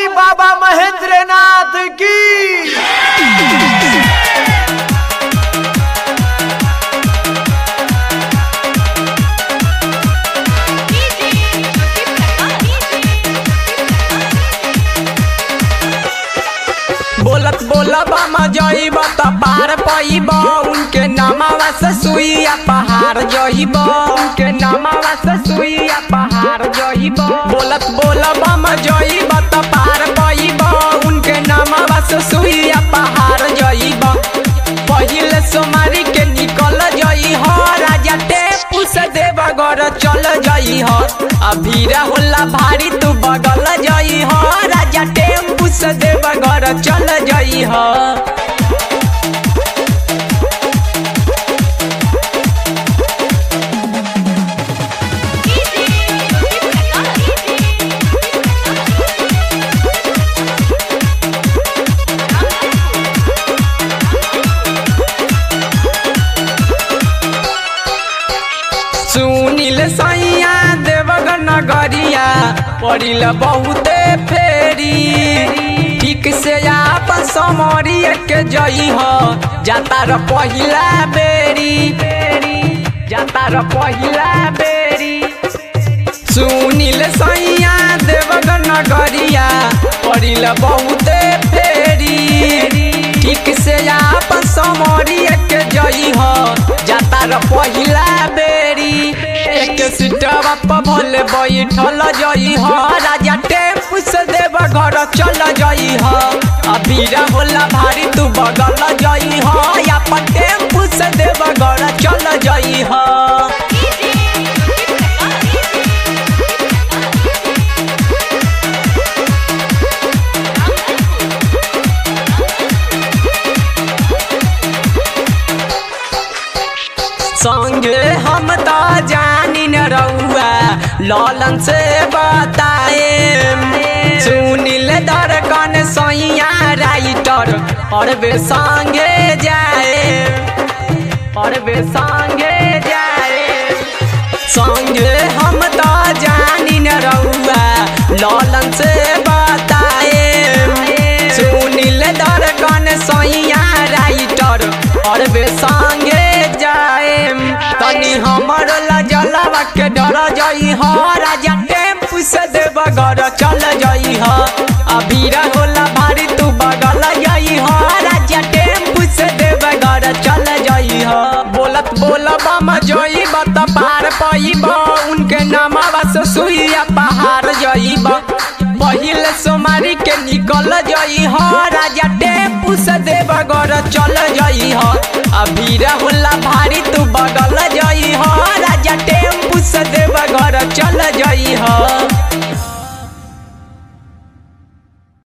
बोली बाबा महेंद्रनाथ की बोलत बोलब हम जइब त पार पइब उनके नामावा से सुइया पहाड़ जइब उनके नामावा से सुइया पहाड़ जइब बोलत बोलब हम जइब त पार पइब उनके नामावा से सुइया पहाड़ जइब पहिले सोमारी के निकल जई हो राजा टेपू से देवघर चल जई हो अभीरा होला भारी तू बगल जई हो राजा टेम्पू से देवघर चल जई हो सुनील सैया देवघर नगरिया पड़िल बहुते फेरी ठीक से आप समरी के जई हो जाता र पहिला बेरी जाता र पहिला बेरी सुनील सैया देवघर नगरिया पड़िल बहुते फेरी ठीक से आप समरी के जई हो जाता र पहिला बेरी एक सीटवा पर भले बैठल जई हो राजा टेम्पू से देवघर चल जई हो अबीरा होला भारी तू बगल जई हो या पर टेम्पू से देवघर चल जई हो संगे हम तो जानी न रहुआ ललन से बताए सुनील दरकन सैया राइटर और बे संगे जाए और बे संगे जाए संगे हम तो जानी न रहुआ ललन से बताए सुनील दरकन सैया राइटर और बे संगे जाए तनी हमर लजलवा के डर जई हो राजा टेम्पू से देवघर चल जई हो अबीरा होला भारी तू बगल जई हो राजा टेम्पू से देवघर चल जई हो बोलत बोलब हम जई बत पार पइब उनके नामवा से सुइया पहाड़ जइब पहिले सोमारी के निकल जई हो राजा टेम्पू से देवघर चल जई हो अबीरा होला भारी तू बगल जई हो राजा टेम्पू से देवघर चल जई हो